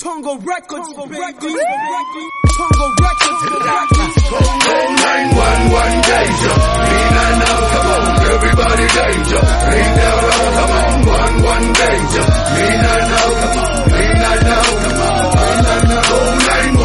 Tongo Records, Tongo Records, Tongo Records, Call 911 danger. Clean and out, come on, everybody danger. Clean and out, come on, one one danger. Clean and out, come on, clean and out, come on, clean and out. Call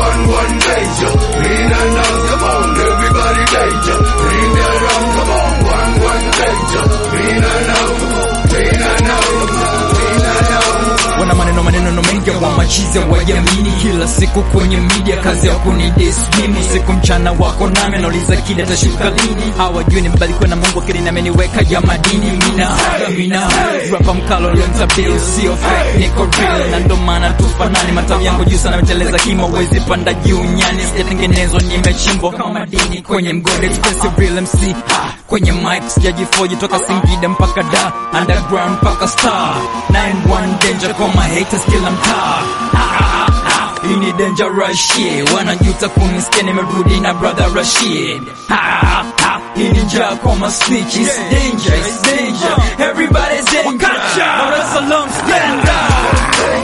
911 danger. Clean and out, come on, everybody danger. Clean and out, come on, one one danger. Clean and out, clean and out, clean and out. wana maneno maneno mengi wa machizi wajamini kila siku kwenye media kazi ya kunidismimu siku mchana wako nami nauliza kile tashuka lini hawajui nimebarikiwa na mungu akili na ameniweka ya madini mina mina rapa mkalo lontabil sio fake niko real na ndo maana tufanani matawi yangu juu sana meteleza kimo wezi panda juu nyani sijatengenezwa nimechimbwa kama madini kwenye mgode expressive real MC ha, kwenye mic sijajifoji toka Singida mpaka da underground mpaka star 91 danger kwa my haters kila mtaa Ha, ha, ha. hii ni dangerous shit wanajuta kunisikia nimerudi na brother Rashid Ha, ha, ha. hii ni njaa kwa my snitch it's danger it's danger everybody's danger Dar es Salaam stand up Call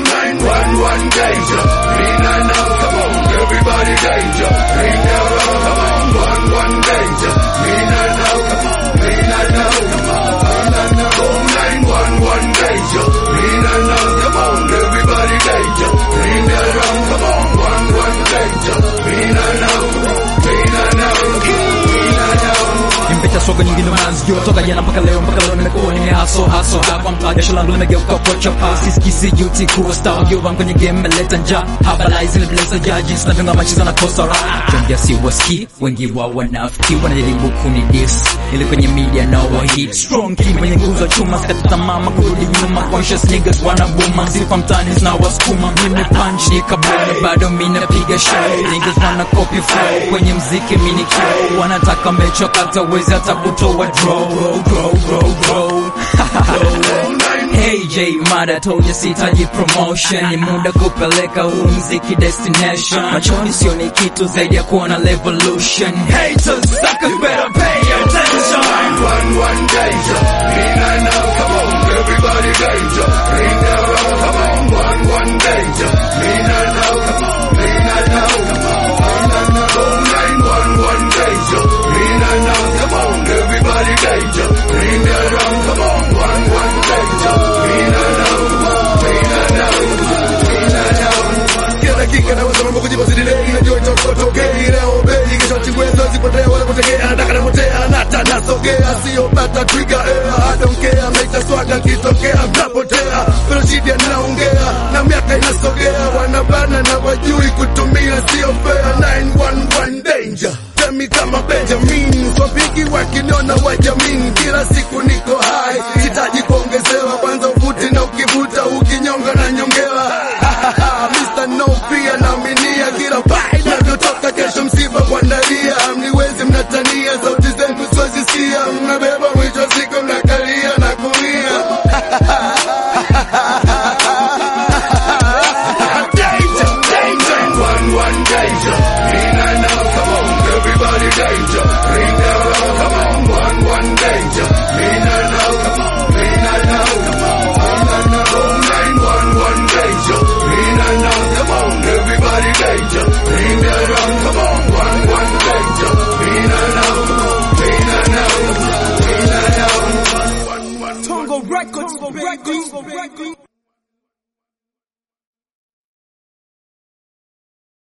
911 danger. Clean and out, come on, everybody danger. Clean and out, come on, one one danger. Clean and out, come on, clean and out, come on, clean and out. Call 911 danger. Clean and out, come on, everybody danger. Clean and out, come on, one one danger. Clean and out, clean and out, clean and out. Nimpeta soga nyingi ndo mazio toka jana mpaka leo mpaka leo nimekuwa nimehaso haso hapa mtaa jasho langu limegeuka kocha pasi sikisi juti kuwa star wakiwa kwenye game meleta njaa habarize nimeleta jaji sina vinga machiza na kosa raha jongia si waski wengi wao wanafiki wanajaribu kunidis ili kwenye media na wa hit strong team kwenye nguzo chuma sikata tamaa kurudi nyuma conscious niggas wanabuma sifa mtani zina wasukuma mimi punch ni kabuni bado mimi napiga show niggas wana copy flow kwenye mziki mimi ni kioo wanataka mechoka hata wezi hata kutoa draw draw draw draw Hey J Mada told you sitaji promotion ni muda kupeleka huu mziki destination machoni sioni kitu zaidi ya kuona revolution haters suckers better pay attention 911 danger. Clean and out, come on, everybody danger. Clean and out, come on, one one danger. Clean and out, come on, clean and out, come on, clean and out. Call 911 danger. Clean and out, come on, everybody danger. Clean and out, come on, one one danger. Clean and out, clean and out, clean and out. Kila dakika naweza mambo kujipa sidilei najua itakotokei leo bei kesho chiwezo zipotea wala kutegea nataka napotea nata nasogea sio bata twiga air I don't care maisha swaga kitokea mtapotea pero shida naongea na miaka inasogea wanabana na wajui kutumia sio fair 911 danger Temi kama Benjamin Swapigi wakiniona wajamin